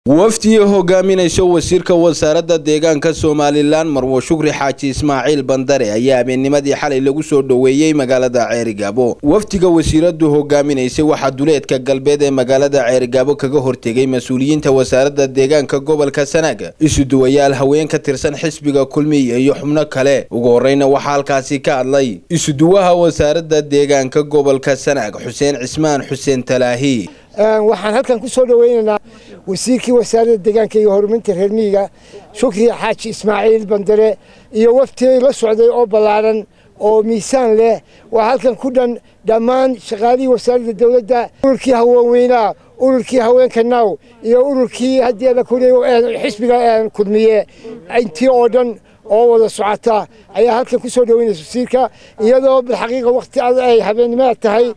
wafdi hogaaminaysa wasiirka wasaaradda deegaanka somalilan marwo shukri xaaji ismaaciil bandare ayaa habeennimadii xalay lagu soo dhoweeyey magaalada ceerigaabo wafdiga wasiiradu hogaaminaysay waxaa duleedka galbeed ee magaalada ceerigaabo kaga hortegay mas-uuliyiinta wasaaradda deegaanka gobolka sanaag isuduwayaal haween ka tirsan xisbiga kulmiya iyo xubno kale ugu horeyna waxaa halkaasi ka hadlay isuduwaha wasaaradda deegaanka gobolka sanaag xuseen cismaan xuseen talaahi waxaan halkan ku soo dhoweynaynaa wasiirkii wasaaradda deegaanka iyo horumarinta reer miyiga shukri xaaji ismaaciil bandare iyo waftigay la socday oo ballaaran oo miisaan leh waa halkan ku dhan dhammaan shaqaalihii wasaaradda dowladda ururkii haweenweynaha ururkii haweenka naaw iyo ururkii haddii la kuliyay xisbiga kulmiye intii oo dhan oo wada socota ayaa halkan ku soo dhoweynaysa wasiirka iyadoo bilxaqiiqa waqti ay habeennimada tahay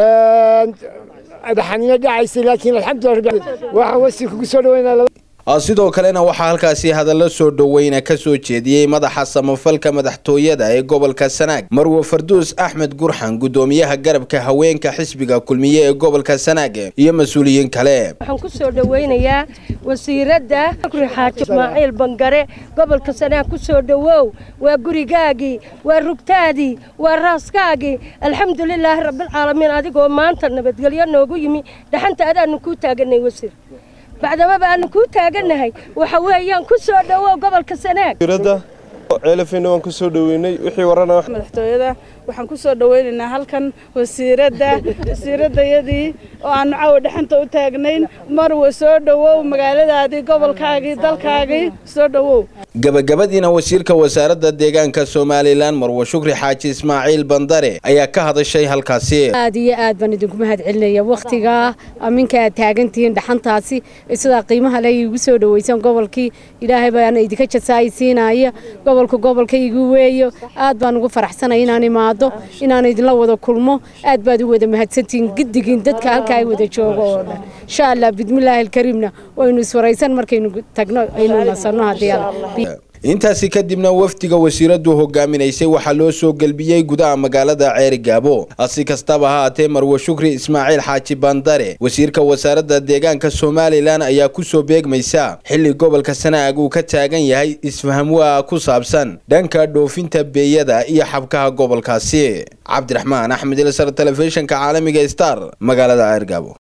dhaxanimo dhacaysay laakiin alxamdulilah waxaan wasiirka ku soo dhaweynaa sidoo kalena waxaa halkaasi hadallo soo dhoweyna ka soo jeediyey madaxa samafalka madaxtooyada ee gobolka sanaag marwo farduus axmed gurxan gudoomiyaha garabka haweenka xisbiga kulmiye ee gobolka sanaag iyo mas-uuliyiin kale waxaan ku soo dhoweynayaa wasiiradda shukri xaaji ismaaciil bangare gobolka sanaag ku soo dhowow waa gurigaagii waa rugtaadii waa raaskaagii alxamdulilaahi rabbilcaalamiin adigoo maanta nabadgelyo noogu yimi dhaxanta adaanu kuu taaganay wasiir bacdamaba aanu kuu taagannahay waxa weeyaan ku soo dhowow gobolka sanaag ceelafeyna waan ku soo dhoweynay wixii warana madaxtooyada waxaan ku soo dhoweynaynaa halkan wasiiradda wasiiraddayadii oo aanu caawa dhexanta u taagnayn marwa soo dhowow magaaladaadii gobolkaagii dalkaagii soo dhowow gabagabadiina wasiirka wasaaradda deegaanka somalilan marwo shukri xaaji ismaaciil bandare ayaa ka hadashay halkaasi aad iyo aad baan idinku mahad celinaya wakhtigaa aminka aad taagantihiin dhaxantaasi sidaa qiimaha le igu soo dhoweysan gobolkii ilaahay baana idinka jasaaysiinaya gobolka gobolka igu weeyo aad baan ugu faraxsanay inaan imaado inaan idinla wada kulmo aad baad u wada mahadsantihiin giddigiin dadka halka ay wada joogo oo dhan insha allah bidmillaahi alkariimna waynu iswaraysan markaynu tagno aynu nasanno haddii intaasi kadibna wafdiga wasiiradu hogaaminaysay waxaa loo soo gelbiyey gudaha magaalada ceerigaabo si kastaba ha haatee marwo shukri ismaaciil xaaji bandare wasiirka wasaaradda deegaanka somalilan ayaa ku soo beegmaysa xilli gobolka sanaag uu ka taagan yahay isfahamwaa ku saabsan dhanka dhoofinta beeyada iyo xabkaha gobolkaasi cabdiraxmaan axmed ilsar telefishinka caalamiga star magaalada ceerigaabo